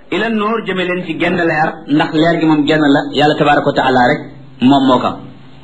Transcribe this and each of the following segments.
ila nuur jëme leen ci genn leer ndax leer gi moom genn la yàlla tabaraka wa taala rek moom moo ko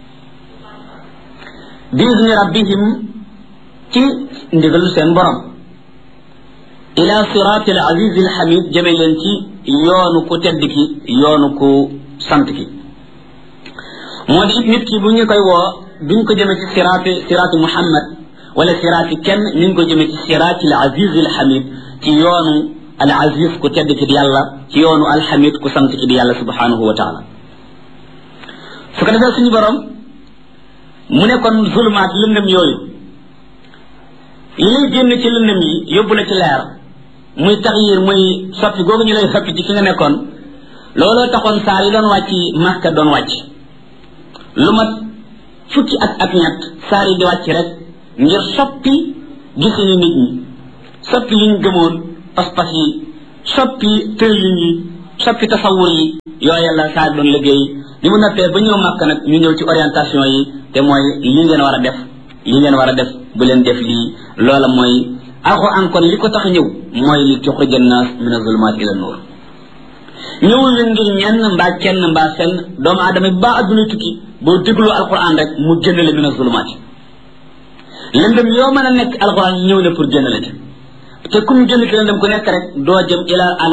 biizni rabbihim ci ndigalu seen borom ila siraati al aziz al hamid jëme leen ci yoonu ku tedd ki yoonu ku sant ki moo di it nit ki bu ñu koy woo duñ ko jëme ci siraati siraati muhammad wala siraati kenn ñu ngi ko jëme ci siraati al aziz al hamid ci yoonu al aziz ku tedd ki di yàlla ci yoonu al hamid ku sant ki di yàlla subhanahu wa taala su ko defee suñu borom mu ne kon zulumaat lëndëm yooyu li lay génn ci lëndëm yi yóbbu la ci leer muy taxyir muy soppi googu ñu lay soppi ci fi nga nekkoon looloo taxoon saar yi doon wàcc Makka doon wàcc lu mat fukki at ak ñett saar yi di wàcc rek ngir soppi gisini nit ñi soppi yi ñu gëmoon pas-pas yi soppi tërlin yi soppi tasawur yi yooyu la saar doon liggéey li mu noppee ba ñëw Makka nag ñu ñëw ci orientation yi te mooy lii ngeen war a def lii ngeen war a def bu leen def lii loola mooy alxuraan kon li ko tax ñëw mooy li tuxrija naas min azulumaat ila nuur ñëwul la ngir ñenn mbaa kenn mbaa fenn doomu aadama bi baa adduna tukki boo déglu alxuraan rek mu génn la min azulumaat lëndëm yoo mën a nekk alxuraan ñëw na pour génn la ci te kum génn ci lëndëm ku nekk rek doo jëm ila